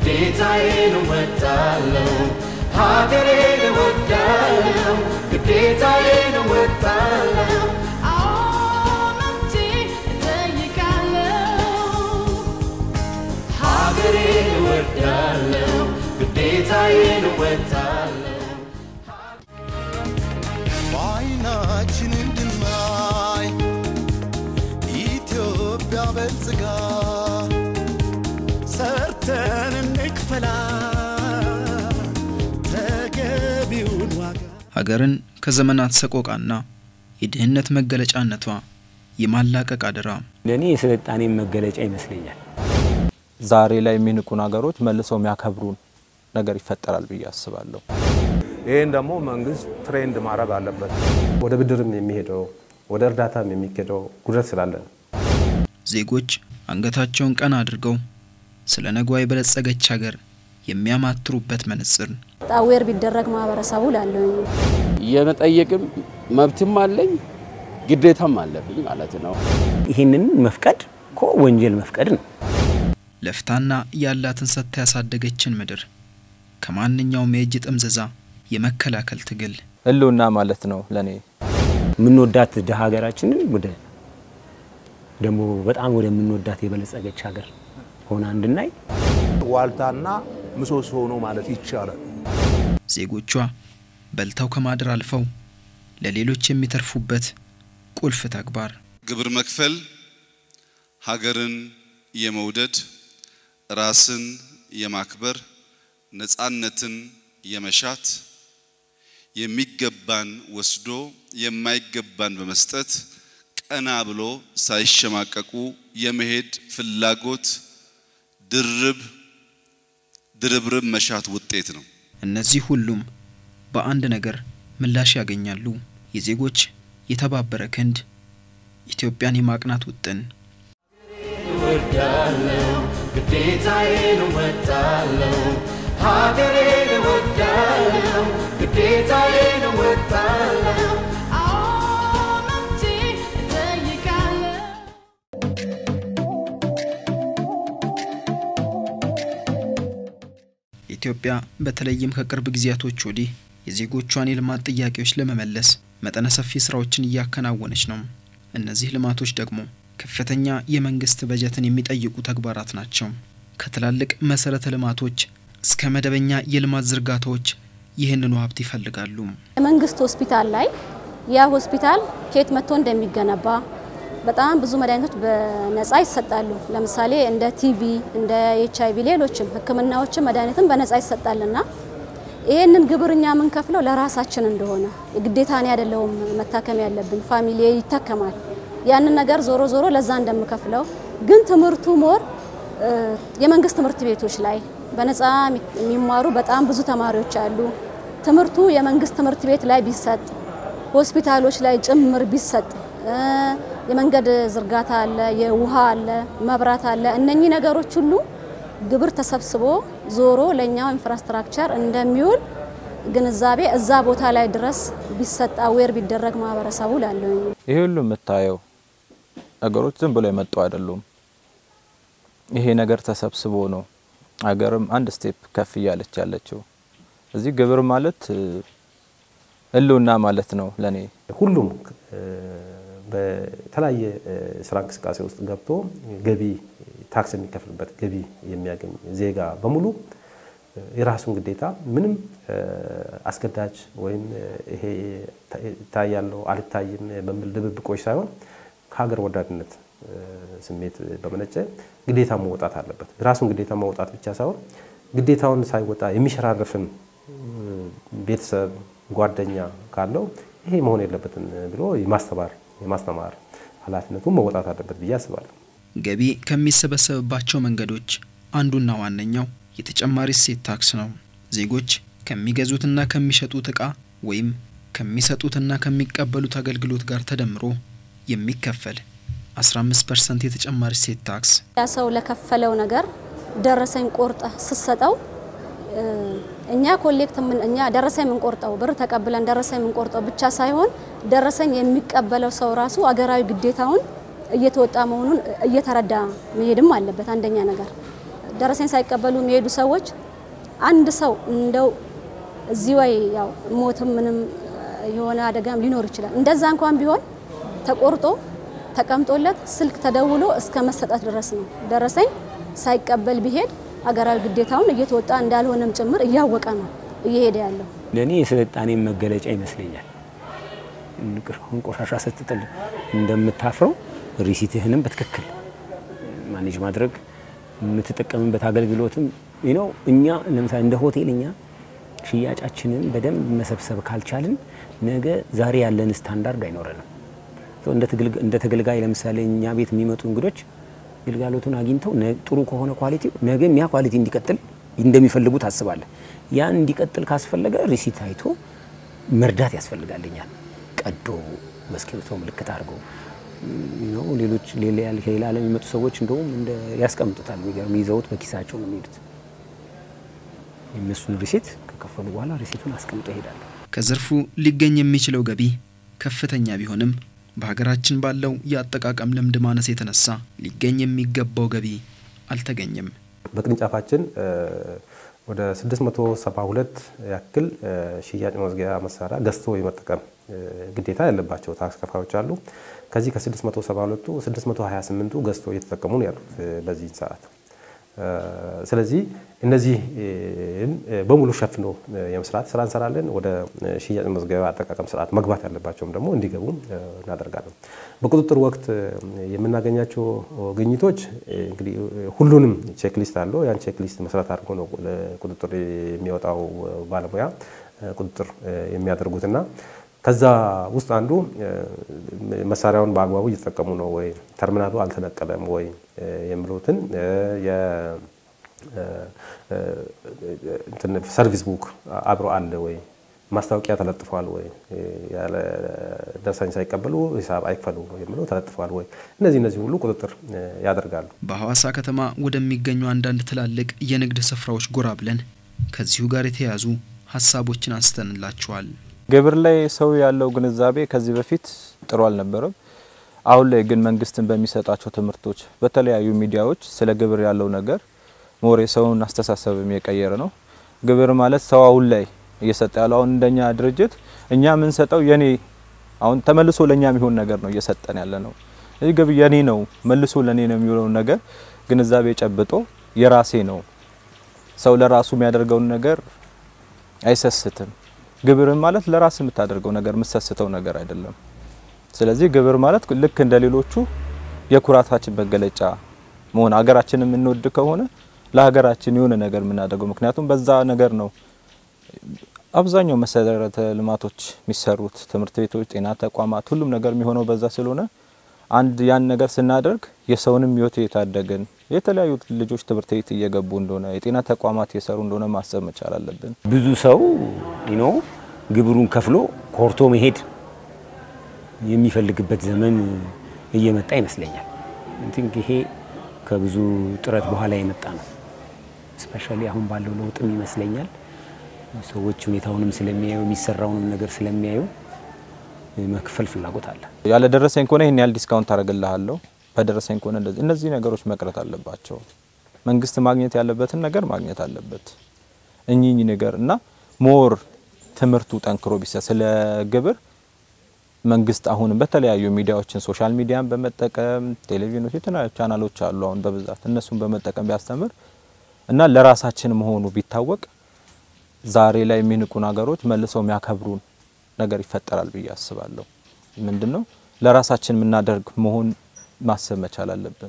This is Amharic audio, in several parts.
ግዴታዬን እወጣለሁ ሀገሬን እወዳለሁ ግዴታዬን እወጣለሁ ሀገሬን እወዳለሁ ግዴታዬን እወጣለሁ በዓይናችን እንድናይ ኢትዮጵያ በልጽጋ ሰርተን እንክፈላ ተገቢውን ዋጋ ሀገርን ከዘመናት ሰቆቃና የድህነት መገለጫነቷ የማላቀቅ አደራ ለእኔ የስልጣኔ መገለጫ ይመስለኛል። ዛሬ ላይ የሚንቁን ሀገሮች መልሰው የሚያከብሩን ነገር ይፈጠራል ብዬ አስባለሁ። ይህን ደግሞ መንግስት ትሬንድ ማድረግ አለበት። ወደ ብድርም የሚሄደው ወደ እርዳታም የሚሄደው ጉድለት ስላለ ነው። ዜጎች አንገታቸውን ቀና አድርገው ስለ ነገዋ የበለጸገች ሀገር የሚያማትሩበት መነጽር ጣዌር ቢደረግ ማህበረሰቡ ላለኝ የመጠየቅም መብትም አለኝ ግዴታም አለብኝ ማለት ነው። ይህንን መፍቀድ እኮ ወንጀል መፍቀድ ነው። ለፍታና ያላትን ሰጥታ ያሳደገችን ምድር ከማንኛውም የእጅ ጥምዘዛ የመከላከል ትግል ህልውና ማለት ነው ለእኔ የምንወዳት ድሀ ሀገራችንን ወደ ደግሞ በጣም ወደምንወዳት የበለጸገች ሀገር ሆና እንድናይ ዋልታና ምሰሶ ሆኖ ማለት ይቻላል። ዜጎቿ በልተው ከማደር አልፈው ለሌሎች የሚተርፉበት ቁልፍ ተግባር ግብር መክፈል ሀገርን የመውደድ ራስን የማክበር ነፃነትን የመሻት የሚገባን ወስዶ የማይገባን በመስጠት ቀና ብሎ ሳይሸማቀቁ የመሄድ ፍላጎት ድርብ ድርብርብ መሻት ውጤት ነው። እነዚህ ሁሉም በአንድ ነገር ምላሽ ያገኛሉ። የዜጎች የተባበረ ክንድ ኢትዮጵያን የማቅናት ውጥን እወዳለሁ ግዴታዬን እወጣለሁ ሀገሬን እወዳለሁ ግዴታዬን እወጣለሁ ኢትዮጵያ በተለይም ከቅርብ ጊዜያቶች ወዲህ የዜጎቿን የልማት ጥያቄዎች ለመመለስ መጠነ ሰፊ ስራዎችን እያከናወነች ነው። እነዚህ ልማቶች ደግሞ ከፍተኛ የመንግስት በጀትን የሚጠይቁ ተግባራት ናቸው። ከትላልቅ መሰረተ ልማቶች እስከ መደበኛ የልማት ዝርጋታዎች ይህንኑ ሀብት ይፈልጋሉ። የመንግስት ሆስፒታል ላይ ያ ሆስፒታል ከየት መጥቶ እንደሚገነባ በጣም ብዙ መድኃኒቶች በነጻ ይሰጣሉ። ለምሳሌ እንደ ቲቪ፣ እንደ ኤች አይቪ፣ ሌሎችም ህክምናዎችም መድኃኒትም በነጻ ይሰጣልና ይሄንን ግብር እኛ የምንከፍለው ለራሳችን እንደሆነ ግዴታ እኔ አይደለሁም መታከም ያለብኝ ፋሚሊ ይታከማል። ያንን ነገር ዞሮ ዞሮ ለዛ እንደምከፍለው ግን ትምህርቱ ሞር የመንግስት ትምህርት ቤቶች ላይ በነጻ የሚማሩ በጣም ብዙ ተማሪዎች አሉ። ትምህርቱ የመንግስት ትምህርት ቤት ላይ ቢሰጥ፣ ሆስፒታሎች ላይ ጭምር ቢሰጥ፣ የመንገድ ዝርጋታ አለ፣ የውሃ አለ፣ መብራት አለ። እነኚህ ነገሮች ሁሉ ግብር ተሰብስቦ ዞሮ ለእኛው ኢንፍራስትራክቸር እንደሚውል ግንዛቤ እዛ ቦታ ላይ ድረስ ቢሰጥ አዌር ቢደረግ ማህበረሰቡ ላለኝ ይሄ ሁሉ የምታየው ነገሮች ዝም ብሎ የመጡ አይደሉም። ይሄ ነገር ተሰብስቦ ነው ሀገርም አንድ ስቴፕ ከፍ እያለች ያለችው። እዚህ ግብር ማለት ህልውና ማለት ነው ለኔ። ሁሉም በተለያየ ስራ እንቅስቃሴ ውስጥ ገብቶ ገቢ ታክስ የሚከፍልበት ገቢ የሚያገኝ ዜጋ በሙሉ የራሱን ግዴታ ምንም አስገዳጅ ወይም ይሄ ይታያለው አልታይም በሚል ድብብቆች ሳይሆን ከሀገር ወዳድነት ስሜት በመነጨ ግዴታ መወጣት አለበት። ራሱን ግዴታ መውጣት ብቻ ሳይሆን ግዴታውን ሳይወጣ የሚሸራርፍም ቤተሰብ ጓደኛ ካለው ይሄ መሆን የለበትም ብሎ የማስተማር የማስተማር ኃላፊነቱን መወጣት አለበት ብዬ አስባለሁ። ገቢ ከሚሰበሰብባቸው መንገዶች አንዱና ዋነኛው የተጨማሪ እሴት ታክስ ነው። ዜጎች ከሚገዙትና ከሚሸጡት ዕቃ ወይም ከሚሰጡትና ከሚቀበሉት አገልግሎት ጋር ተደምሮ የሚከፈል 15 ፐርሰንት የተጨማሪ እሴት ታክስ ያ ሰው ለከፈለው ነገር ደረሰኝ ቆርጠ ስትሰጠው እኛ ኮሌክት ምን እኛ ደረሰኝ የምንቆርጠው ብር ተቀብለን ደረሰኝ የምንቆርጠው ብቻ ሳይሆን ደረሰኝ የሚቀበለው ሰው ራሱ አገራዊ ግዴታውን እየተወጣ መሆኑን እየተረዳ መሄድም አለበት። አንደኛ ነገር ደረሰኝ ሳይቀበሉ የሚሄዱ ሰዎች አንድ ሰው እንደው እዚህ ወይ ያው ሞትም ምንም የሆነ አደጋም ሊኖር ይችላል። እንደዛ እንኳን ቢሆን ተቆርጦ ተቀምጦለት ስልክ ተደውሎ እስከ መሰጠት ድረስ ነው። ደረሰኝ ሳይቀበል ቢሄድ አገራዊ ግዴታውን እየተወጣ እንዳልሆነም ጭምር እያወቀ ነው እየሄደ ያለው። ለእኔ የስልጣኔ መገለጫ ይመስለኛል። አሁን ቆሻሻ ስትጥል እንደምታፍረው ሪሲትህንም በትክክል ማኔጅ ማድረግ የምትጠቀምበት አገልግሎትም ነው። እኛ ለምሳሌ እንደ ሆቴል እኛ ሽያጫችንን በደንብ መሰብሰብ ካልቻልን ነገ ዛሬ ያለን ስታንዳርድ አይኖረንም። እንደ ተገልጋይ ለምሳሌ እኛ ቤት የሚመጡ እንግዶች ግልጋሎቱን አግኝተው ጥሩ ከሆነ ኳሊቲው ነገም ያ ኳሊቲ እንዲቀጥል እንደሚፈልጉ ታስባለህ። ያን እንዲቀጥል ካስፈለገ ሪሲት አይቶ መርዳት ያስፈልጋልኛል። ቀዶ በእስክሪብቶ ምልክት አድርገው ነው። ሌሎች ሌላ ዓለም የሚመጡ ሰዎች እንደውም እንደ ያስቀምጡታል። የሚገርም ይዘውት በኪሳቸው ነው የሚሄዱት። የእነሱን ሪሲት ከከፈሉ በኋላ ሪሲቱን አስቀምጦ ይሄዳሉ። ከዘርፉ ሊገኝ የሚችለው ገቢ ከፍተኛ ቢሆንም በሀገራችን ባለው የአጠቃቀም ልምድ ማነስ የተነሳ ሊገኝ የሚገባው ገቢ አልተገኘም። በቅርንጫፋችን ወደ 672 ያክል ሽያጭ መዝጊያ መሳሪያ ገዝቶ የመጠቀም ግዴታ ያለባቸው ታክስ ከፋዮች አሉ። ከዚህ ከ672ቱ 628ቱ ገዝቶ እየተጠቀሙ ነው ያሉት በዚህ ሰዓት። ስለዚህ እነዚህን በሙሉ ሸፍኖ የመስራት ስራ እንሰራለን። ወደ ሽያጭ መዝገቢያ አጠቃቀም ስርዓት መግባት ያለባቸውም ደግሞ እንዲገቡ እናደርጋለን። በቁጥጥር ወቅት የምናገኛቸው ግኝቶች እንግዲህ ሁሉንም ቼክሊስት አለው። ያን ቼክሊስት መሰረት አድርጎ ነው ቁጥጥር የሚወጣው ባለሙያ ቁጥጥር የሚያደርጉትና ከዛ ውስጥ አንዱ መሳሪያውን በአግባቡ እየተጠቀሙ ነው ወይ፣ ተርሚናሉ አልተነቀለም ወይ የሚሉትን ሰርቪስ ቡክ አብሮ አለ ወይ፣ ማስታወቂያ ተለጥፏል ወይ፣ ያለ ደረሰኝ ሳይቀበሉ ሂሳብ አይክፈሉ የሚለው ተለጥፏል ወይ፣ እነዚህ እነዚህ ሁሉ ቁጥጥር ያደርጋሉ። በሐዋሳ ከተማ ወደሚገኙ አንዳንድ ትላልቅ የንግድ ስፍራዎች ጎራ ብለን ከዚሁ ጋር የተያያዙ ሀሳቦችን አንስተንላችኋል። ግብር ላይ ሰው ያለው ግንዛቤ ከዚህ በፊት ጥሩ አልነበረም። አሁን ላይ ግን መንግስትን በሚሰጣቸው ትምህርቶች፣ በተለያዩ ሚዲያዎች ስለ ግብር ያለው ነገር ሞሬ ሰውን አስተሳሰብም የቀየረ ነው። ግብር ማለት ሰው አሁን ላይ እየሰጠ ያለው አሁን እንደኛ ድርጅት እኛ የምንሰጠው የኔ አሁን ተመልሶ ለኛ የሚሆን ነገር ነው እየሰጠን ያለ ነው። ይህ ግብር የኔ ነው መልሶ ለኔ ነው የሚሆነው ነገር ግንዛቤ ጨብጦ የራሴ ነው ሰው ለራሱ የሚያደርገውን ነገር አይሰስትም። ግብርን ማለት ለራስ የምታደርገው ነገር የምትሰስተው ነገር አይደለም። ስለዚህ ግብር ማለት ልክ እንደ ሌሎቹ የኩራታችን መገለጫ መሆን ሀገራችንን የምንወድ ከሆነ ለሀገራችን የሆነ ነገር የምናደርገው ምክንያቱም በዛ ነገር ነው አብዛኛው መሰረተ ልማቶች የሚሰሩት ትምህርት ቤቶች፣ ጤና ተቋማት፣ ሁሉም ነገር የሚሆነው በዛ ስለሆነ አንድ ያን ነገር ስናደርግ የሰውንም ሕይወት የታደግን የተለያዩ ልጆች ትምህርት ቤት እየገቡ እንደሆነ የጤና ተቋማት እየሰሩ እንደሆነ ማሰብ መቻል አለብን። ብዙ ሰው ኖ ግብሩን ከፍሎ ኮርቶ መሄድ የሚፈልግበት ዘመን እየመጣ ይመስለኛል። ቲንክ ይሄ ከብዙ ጥረት በኋላ የመጣ ነው። ስፔሻሊ አሁን ባለው ለውጥም ይመስለኛል ሰዎች ሁኔታውንም ስለሚያዩ የሚሰራውንም ነገር ስለሚያዩ መክፈል ፍላጎት አለ። ያለ ደረሰኝ ከሆነ ይህን ያህል ዲስካውንት አደርግልሃለሁ፣ በደረሰኝ ከሆነ እንደዚህ። እነዚህ ነገሮች መቅረት አለባቸው። መንግስት ማግኘት ያለበትን ነገር ማግኘት አለበት። እኚኝ ነገር እና ሞር ትምህርቱ ጠንክሮ ቢሰጥ ስለ ግብር መንግስት አሁንም በተለያዩ ሚዲያዎችን ሶሻል ሚዲያን በመጠቀም ቴሌቪዥኖች፣ የተለያዩ ቻናሎች አሉ አሁን በብዛት እነሱን በመጠቀም ቢያስተምር እና ለራሳችን መሆኑ ቢታወቅ ዛሬ ላይ የሚንቁን ሀገሮች መልሰው የሚያከብሩን ነገር ይፈጠራል ብዬ አስባለሁ። ምንድን ነው ለራሳችን የምናደርግ መሆን ማሰብ መቻል አለብን።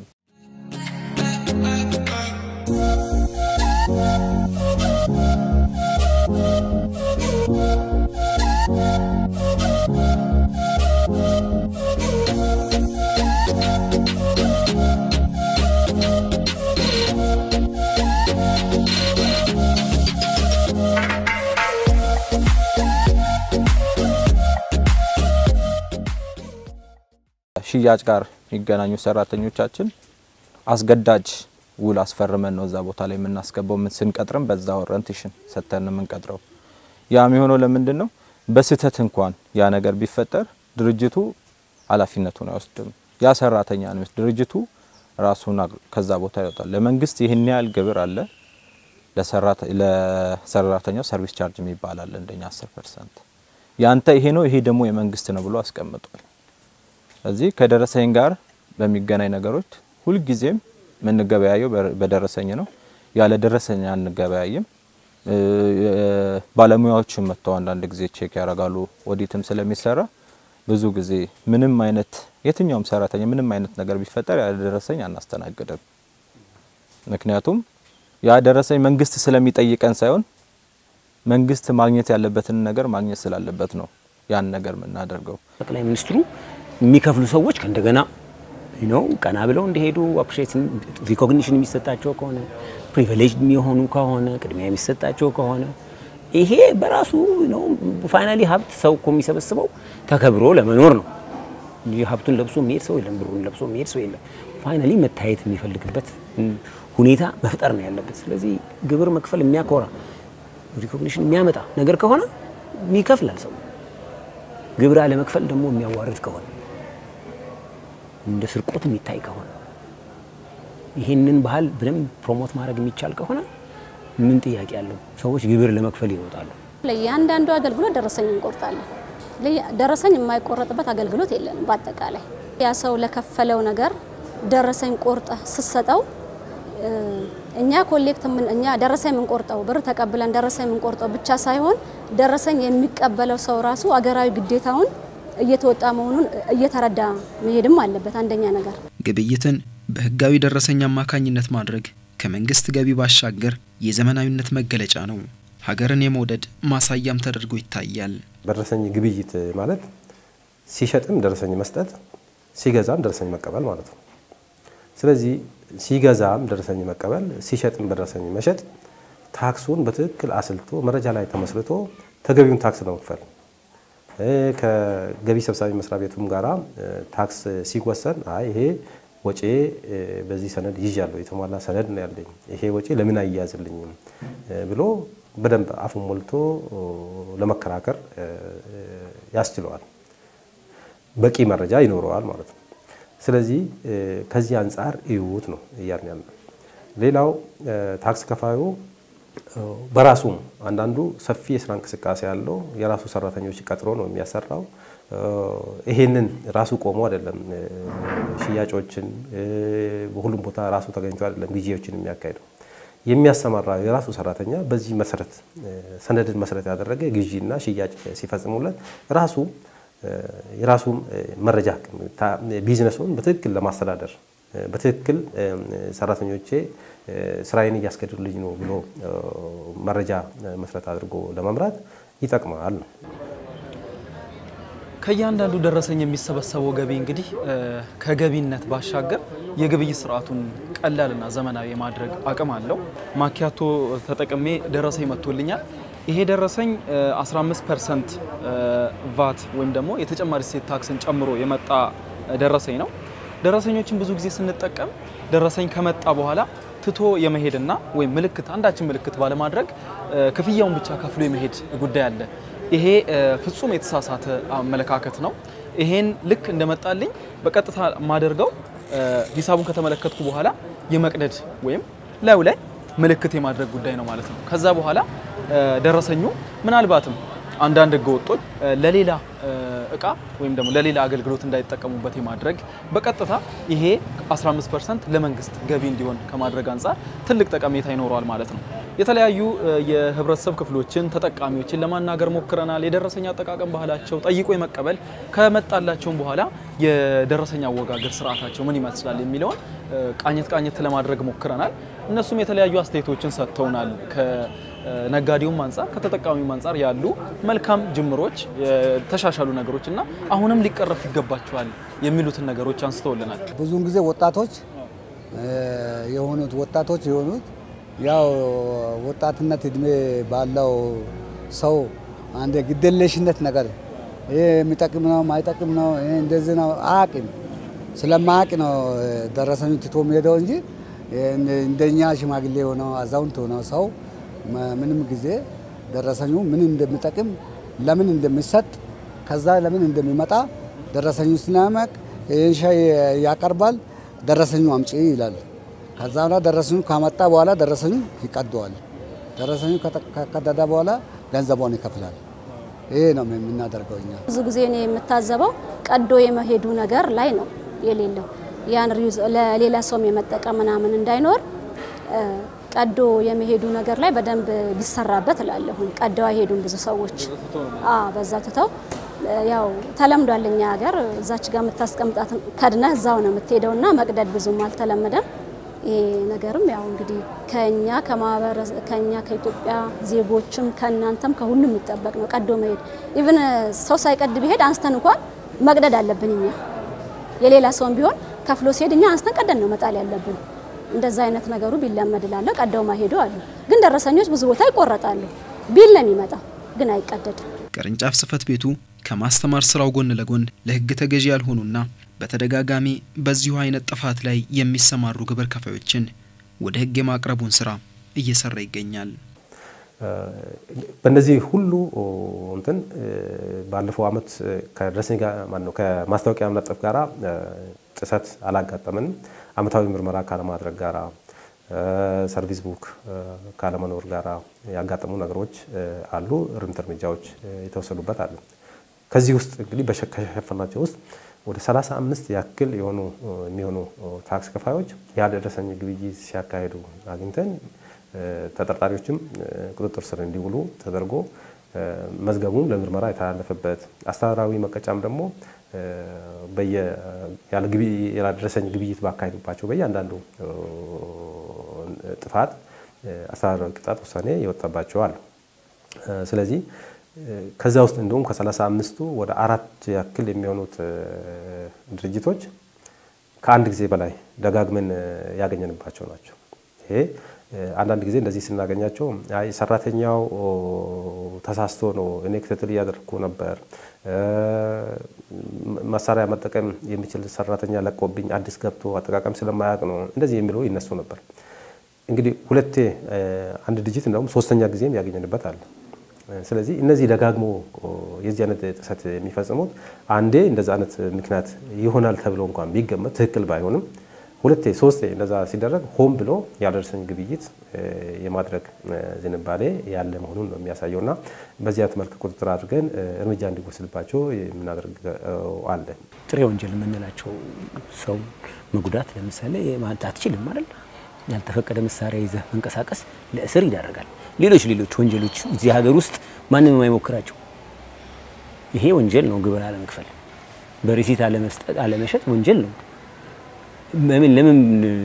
ሽያጭ ጋር የሚገናኙ ሰራተኞቻችን አስገዳጅ ውል አስፈርመን ነው እዛ ቦታ ላይ የምናስገባው። ምን ስንቀጥርም በዛ ኦሪንቴሽን ሰጥተን ነው የምንቀጥረው። ያ የሚሆነው ለምንድን ነው? በስህተት እንኳን ያ ነገር ቢፈጠር ድርጅቱ ኃላፊነቱን አይወስድም። ያ ሰራተኛ ነው ድርጅቱ ራሱን አግ- ከዛ ቦታ ያወጣል። ለመንግስት ይህን ያህል ግብር አለ፣ ለሰራተ- ለሰራተኛው ሰርቪስ ቻርጅ የሚባል አለ እንደኛ 10 ፐርሰንት ያንተ ይሄ ነው ይሄ ደግሞ የመንግስት ነው ብሎ አስቀምጧል። እዚህ ከደረሰኝ ጋር በሚገናኝ ነገሮች ሁልጊዜም የምንገበያየው በ- በደረሰኝ ነው። ያለ ደረሰኝ አንገበያይም። እ፣ ባለሙያዎችም መጥተው አንዳንድ ጊዜ ቼክ ያደርጋሉ። ኦዲትም ስለሚሰራ ብዙ ጊዜ ምንም አይነት የትኛውም ሰራተኛ ምንም አይነት ነገር ቢፈጠር ያለ ደረሰኝ አናስተናግድም። ምክንያቱም ያ ደረሰኝ መንግስት ስለሚጠይቀን ሳይሆን መንግስት ማግኘት ያለበትን ነገር ማግኘት ስላለበት ነው ያን ነገር የምናደርገው። ጠቅላይ ሚኒስትሩ የሚከፍሉ ሰዎች ከእንደገና ነው ቀና ብለው እንዲሄዱ አፕሪሼሽን ሪኮግኒሽን የሚሰጣቸው ከሆነ ፕሪቪሌጅ የሚሆኑ ከሆነ ቅድሚያ የሚሰጣቸው ከሆነ ይሄ በራሱ ነው ፋይናሊ ሀብት ሰው እኮ የሚሰበስበው ተከብሮ ለመኖር ነው እንጂ ሀብቱን ለብሶ የሚሄድ ሰው የለም፣ ብሩን ለብሶ የሚሄድ ሰው የለም። ፋይናሊ መታየት የሚፈልግበት ሁኔታ መፍጠር ነው ያለበት። ስለዚህ ግብር መክፈል የሚያኮራ ሪኮግኒሽን የሚያመጣ ነገር ከሆነ ይከፍላል ሰው። ግብር አለመክፈል ደግሞ የሚያዋርድ ከሆነ እንደ ስርቆት የሚታይ ከሆነ ይህንን ባህል በደንብ ፕሮሞት ማድረግ የሚቻል ከሆነ ምን ጥያቄ አለው? ሰዎች ግብር ለመክፈል ይወጣሉ። ለእያንዳንዱ አገልግሎት ደረሰኝ እንቆርጣለን። ለየ- ደረሰኝ የማይቆረጥበት አገልግሎት የለንም። በአጠቃላይ ያ ሰው ለከፈለው ነገር ደረሰኝ ቆርጠ ስትሰጠው እ፣ እኛ ኮሌክት ምን እኛ ደረሰኝ የምንቆርጠው ብር ተቀብለን ደረሰኝ የምንቆርጠው ብቻ ሳይሆን ደረሰኝ የሚቀበለው ሰው ራሱ አገራዊ ግዴታውን እየተወጣ መሆኑን እየተረዳ መሄድም አለበት። አንደኛ ነገር ግብይትን በህጋዊ ደረሰኝ አማካኝነት ማድረግ ከመንግስት ገቢ ባሻገር የዘመናዊነት መገለጫ ነው። ሀገርን የመውደድ ማሳያም ተደርጎ ይታያል። በደረሰኝ ግብይት ማለት ሲሸጥም ደረሰኝ መስጠት፣ ሲገዛም ደረሰኝ መቀበል ማለት ነው። ስለዚህ ሲገዛም ደረሰኝ መቀበል፣ ሲሸጥም በደረሰኝ መሸጥ፣ ታክሱን በትክክል አስልቶ መረጃ ላይ ተመስርቶ ተገቢውን ታክስ ለመክፈል እ፣ ከገቢ ሰብሳቢ መስሪያ ቤቱም ጋራ እ፣ ታክስ ሲወሰን አይ ይሄ ወጪ እ፣ በዚህ ሰነድ ይዣለሁ፣ የተሟላ ሰነድ ነው ያለኝ፣ ይሄ ወጪ ለምን አያያዝልኝም እ፣ ብሎ በደንብ አፉን ሞልቶ ኦ፣ ለመከራከር እ፣ ያስችለዋል። በቂ መረጃ ይኖረዋል ማለት ነው። ስለዚህ እ፣ ከዚህ አንጻር እዩት ነው እያልን ያለ። ሌላው እ፣ ታክስ ከፋዩ እ፣ በራሱም አንዳንዱ ሰፊ የስራ እንቅስቃሴ ያለው የራሱ ሰራተኞች ቀጥሮ ነው የሚያሰራው። እ፣ ይሄንን ራሱ ቆሞ አይደለም እ፣ ሽያጮችን እ፣ በሁሉም ቦታ ራሱ ተገኝቶ አይደለም ግዢዎችን የሚያካሂደው የሚያሰማራ የራሱ ሰራተኛ በዚህ መሰረት እ፣ ሰነድን መሰረት ያደረገ ግዢና ሽያጭ ሲፈጽሙለት ራሱ እ፣ የራሱን እ፣ መረጃ ታ- ቢዝነሱን በትክክል ለማስተዳደር እ፣ በትክክል እ፣ ሰራተኞቼ እ፣ ስራዬን እያስገድሉልኝ ነው ብሎ እ፣ መረጃ እ፣ መሰረት አድርጎ ለመምራት ይጠቅማል ነው። ከእያንዳንዱ ደረሰኝ የሚሰበሰበው ገቢ እንግዲህ እ፣ ከገቢነት ባሻገር የግብይት ስርዓቱን ቀላልና ዘመናዊ የማድረግ አቅም አለው። ማኪያቶ ተጠቅሜ ደረሰኝ መጥቶልኛል። ይሄ ደረሰኝ እ፣ 15 ፐርሰንት ቫት ወይም ደግሞ የተጨማሪ እሴት ታክስን ጨምሮ የመጣ እ፣ ደረሰኝ ነው። ደረሰኞችን ብዙ ጊዜ ስንጠቀም ደረሰኝ ከመጣ በኋላ ትቶ የመሄድና ወይም ምልክት አንዳችን ምልክት ባለማድረግ እ፣ ክፍያውን ብቻ ከፍሎ የመሄድ ጉዳይ አለ። ይሄ እ፣ ፍጹም የተሳሳተ አመለካከት ነው። ይሄን ልክ እንደመጣልኝ በቀጥታ የማደርገው እ፣ ሂሳቡን ከተመለከትኩ በኋላ የመቅደድ ወይም ላዩ ላይ ምልክት የማድረግ ጉዳይ ነው ማለት ነው። ከዛ በኋላ እ፣ ደረሰኙ ምናልባትም አንዳንድ ህገወጦች እ፣ ለሌላ እ፣ እቃ ወይም ደግሞ ለሌላ አገልግሎት እንዳይጠቀሙበት የማድረግ በቀጥታ ይሄ 15 ፐርሰንት ለመንግስት ገቢ እንዲሆን ከማድረግ አንጻር ትልቅ ጠቀሜታ ይኖረዋል ማለት ነው። የተለያዩ እ፣ የህብረተሰብ ክፍሎችን ተጠቃሚዎችን ለማናገር ሞክረናል። የደረሰኝ አጠቃቀም ባህላቸው ጠይቆ የመቀበል ከመጣላቸውም በኋላ የደረሰኝ አወጋገር ስርዓታቸው ምን ይመስላል የሚለውን እ፣ ቃኘት ቃኘት ለማድረግ ሞክረናል። እነሱም የተለያዩ አስተያየቶችን ሰጥተውናል። ከነጋዴውም አንጻር ከተጠቃሚውም አንጻር ያሉ መልካም ጅምሮች፣ የተሻሻሉ ነገሮች እና አሁንም ሊቀረፍ ይገባቸዋል የሚሉትን ነገሮች አንስተውልናል። ብዙውን ጊዜ ወጣቶች እ፣ የሆኑት ወጣቶች የሆኑት ያው ወጣትነት እድሜ ባለው ሰው አንድ ግደለሽነት ነገር ይሄ የሚጠቅም ነው ማይጠቅም ነው ይሄ እንደዚህ ነው አያውቅም። ስለማያውቅ ነው ደረሰኙ ትቶ የሚሄደው እንጂ እንደኛ ሽማግሌ የሆነው አዛውንት የሆነው ሰው መ- ምንም ጊዜ ደረሰኙ ምን እንደሚጠቅም ለምን እንደሚሰጥ ከዛ ለምን እንደሚመጣ ደረሰኙ ስለማያውቅ ይህን ሻይ ያቀርባል። ደረሰኙ አምጪ ይላል። ከዛ በኋላ ደረሰኙ ካመጣ በኋላ ደረሰኙ ይቀደዋል። ደረሰኙ ከቀደደ በኋላ ገንዘቧን ይከፍላል። ይሄ ነው የምናደርገው እኛ። ብዙ ጊዜ እኔ የምታዘበው ቀዶ የመሄዱ ነገር ላይ ነው የሌለው ያን ሪዩዝ ለሌላ ሰውም የመጠቀም ምናምን እንዳይኖር ቀዶ የመሄዱ ነገር ላይ በደንብ ቢሰራበት እላለሁኝ። ቀደው አይሄዱም ብዙ ሰዎች በዛ ትተው ያው ተለምዷል። እኛ ሀገር እዛች ጋር የምታስቀምጣት ከድነህ እዛው ነው የምትሄደውና መቅደድ ብዙም አልተለመደም። ይሄ ነገርም ያው እንግዲህ ከኛ ከማህበረሰብ ከኛ ከኢትዮጵያ ዜጎችም ከእናንተም ከሁሉም የሚጠበቅ ነው ቀዶ መሄድ። ኢቭን ሰው ሳይቀድ ቢሄድ አንስተን እንኳን መቅደድ አለብን እኛ የሌላ ሰውም ቢሆን ከፍሎ ሲሄድ እኛ አንስተን ቀደን ነው መጣል ያለብን። እንደዛ አይነት ነገሩ ቢለመድ እላለሁ። ቀደው ማሄዱ አሉ፣ ግን ደረሰኞች ብዙ ቦታ ይቆረጣሉ። ቢል ነው የሚመጣው፣ ግን አይቀደድም። ቅርንጫፍ ጽህፈት ቤቱ ከማስተማር ስራው ጎን ለጎን ለህግ ተገዢ ያልሆኑና በተደጋጋሚ በዚሁ አይነት ጥፋት ላይ የሚሰማሩ ግብር ከፋዮችን ወደ ህግ የማቅረቡን ስራ እየሰራ ይገኛል። በእነዚህ ሁሉ እንትን ባለፈው አመት ከደረሰኝ ጋር ማነው ከማስታወቂያ መለጠፍ ጋራ ጥሰት አላጋጠመንም። አመታዊ ምርመራ ካለማድረግ ጋራ ሰርቪስ ቡክ ካለመኖር ጋራ ያጋጠሙ ነገሮች አሉ። እርምት እርምጃዎች የተወሰዱበት አለ። ከዚህ ውስጥ እንግዲህ ከሸፈናቸው ውስጥ ወደ 35 ያክል የሆኑ የሚሆኑ ታክስ ከፋዮች ያልደረሰኝ ግብይት ሲያካሂዱ አግኝተን ተጠርጣሪዎችም ቁጥጥር ስር እንዲውሉ ተደርጎ መዝገቡም ለምርመራ የተላለፈበት አስተዳደራዊ መቀጫም ደግሞ ያላደረሰኝ ግብይት ባካሄዱባቸው በእያንዳንዱ ጥፋት አስተዳደራዊ ቅጣት ውሳኔ የወጣባቸው አሉ። ስለዚህ ከዛ ውስጥ እንደውም ከሰላሳ አምስቱ ወደ አራት ያክል የሚሆኑት ድርጅቶች ከአንድ ጊዜ በላይ ደጋግመን ያገኘንባቸው ናቸው። ይሄ አንዳንድ ጊዜ እንደዚህ ስናገኛቸው አይ ሰራተኛው ተሳስቶ ነው፣ እኔ ክትትል እያደረግኩ ነበር፣ መሳሪያ መጠቀም የሚችል ሰራተኛ ለቆብኝ አዲስ ገብቶ አጠቃቀም ስለማያውቅ ነው፣ እንደዚህ የሚለው ይነሱ ነበር። እንግዲህ ሁለቴ አንድ ድርጅት እንደውም ሶስተኛ ጊዜም ያገኘንበት አለ። ስለዚህ እነዚህ ደጋግሞ የዚህ አይነት ጥሰት የሚፈጽሙት አንዴ እንደዛ አይነት ምክንያት ይሆናል ተብሎ እንኳን ቢገመት ትክክል ባይሆንም ሁለቴ ሶስቴ እንደዛ ሲደረግ ሆን ብሎ ያልደረሰኝ ግብይት የማድረግ ዝንባሌ ያለ መሆኑን ነው የሚያሳየው እና በዚህ አይነት መልክ ቁጥጥር አድርገን እርምጃ እንዲወስድባቸው የምናደርገው አለ። ጥሬ ወንጀል የምንላቸው ሰው መጉዳት ለምሳሌ ማለት አትችልም አይደል? ያልተፈቀደ መሳሪያ ይዘህ መንቀሳቀስ ለእስር ይዳረጋል። ሌሎች ሌሎች ወንጀሎች እዚህ ሀገር ውስጥ ማንም የማይሞክራቸው ይሄ ወንጀል ነው። ግብር አለመክፈል፣ በሪሲት አለመስጠት፣ አለመሸጥ ወንጀል ነው። ለምን ለምን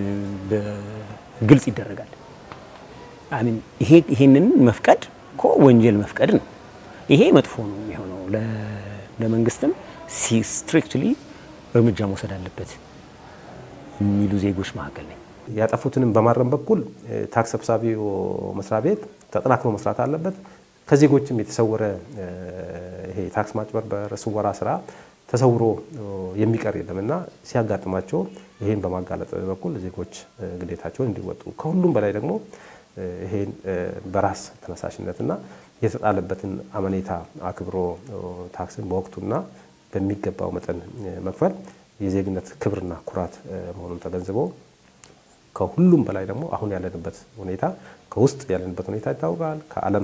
በግልጽ ይደረጋል? አሚን ይሄ ይሄንን መፍቀድ እኮ ወንጀል መፍቀድ ነው። ይሄ መጥፎ ነው የሚሆነው። ለመንግስትም ስትሪክትሊ እርምጃ መውሰድ አለበት የሚሉ ዜጎች መካከል ነኝ። ያጠፉትንም በማረም በኩል ታክስ ሰብሳቢው መስሪያ ቤት ተጠናክሮ መስራት አለበት። ከዜጎችም የተሰወረ ይሄ ታክስ ማጭበርበር፣ ስወራ ስራ ተሰውሮ የሚቀር የለም እና ሲያጋጥማቸው ይሄን በማጋለጥ በኩል ዜጎች ግዴታቸውን እንዲወጡ ከሁሉም በላይ ደግሞ ይሄን በራስ ተነሳሽነትና የተጣለበትን አመኔታ አክብሮ ታክስን በወቅቱና በሚገባው መጠን መክፈል የዜግነት ክብርና ኩራት መሆኑን ተገንዝበው ከሁሉም በላይ ደግሞ አሁን ያለንበት ሁኔታ ከውስጥ ያለንበት ሁኔታ ይታወቃል። ከዓለም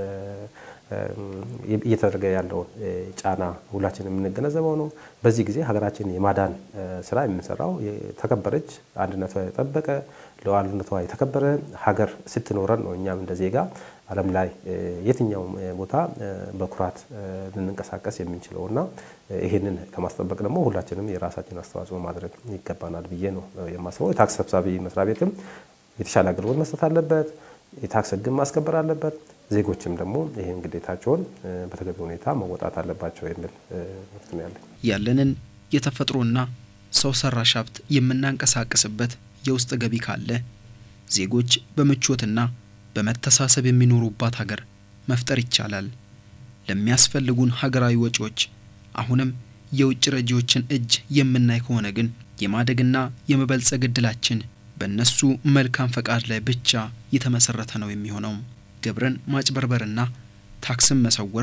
እየተደረገ ያለውን ጫና ሁላችን የምንገነዘበው ነው። በዚህ ጊዜ ሀገራችን የማዳን ስራ የምንሰራው የተከበረች አንድነቷ የጠበቀ ሉዓላዊነቷ የተከበረ ሀገር ስትኖረን ነው። እኛም እንደ ዜጋ ዓለም ላይ የትኛውም ቦታ በኩራት ልንንቀሳቀስ የምንችለው እና ይህንን ለማስጠበቅ ደግሞ ሁላችንም የራሳችን አስተዋጽኦ ማድረግ ይገባናል ብዬ ነው የማስበው። የታክስ ሰብሳቢ መስሪያ ቤትም የተሻለ አገልግሎት መስጠት አለበት። የታክስ ሕግን ማስከበር አለበት። ዜጎችም ደግሞ ይህን ግዴታቸውን በተገቢ ሁኔታ መወጣት አለባቸው የሚል ምርት ነው ያለኝ። ያለንን የተፈጥሮና ሰው ሰራሽ ሀብት የምናንቀሳቅስበት የውስጥ ገቢ ካለ ዜጎች በምቾትና በመተሳሰብ የሚኖሩባት ሀገር መፍጠር ይቻላል። ለሚያስፈልጉን ሀገራዊ ወጪዎች አሁንም የውጭ ረጂዎችን እጅ የምናይ ከሆነ ግን የማደግና የመበልጸግ እድላችን በእነሱ መልካም ፈቃድ ላይ ብቻ የተመሰረተ ነው የሚሆነው። ግብርን ማጭበርበርና ታክስን መሰወር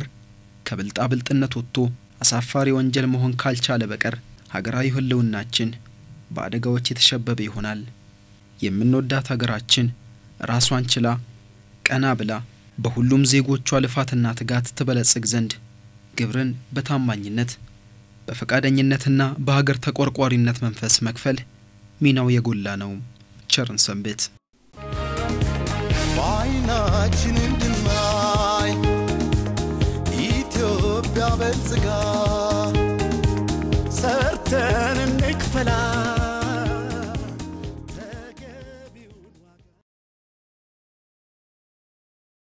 ከብልጣብልጥነት ወጥቶ አሳፋሪ ወንጀል መሆን ካልቻለ በቀር ሀገራዊ ህልውናችን በአደጋዎች የተሸበበ ይሆናል። የምንወዳት ሀገራችን ራሷን ችላ ቀና ብላ በሁሉም ዜጎቿ ልፋትና ትጋት ትበለጽግ ዘንድ ግብርን በታማኝነት በፈቃደኝነትና በሀገር ተቆርቋሪነት መንፈስ መክፈል ሚናው የጎላ ነው። ቸርን ሰንብት። በዓይናችን እንድናይ ኢትዮጵያ በልጽጋ ሰርተን እንክፈላ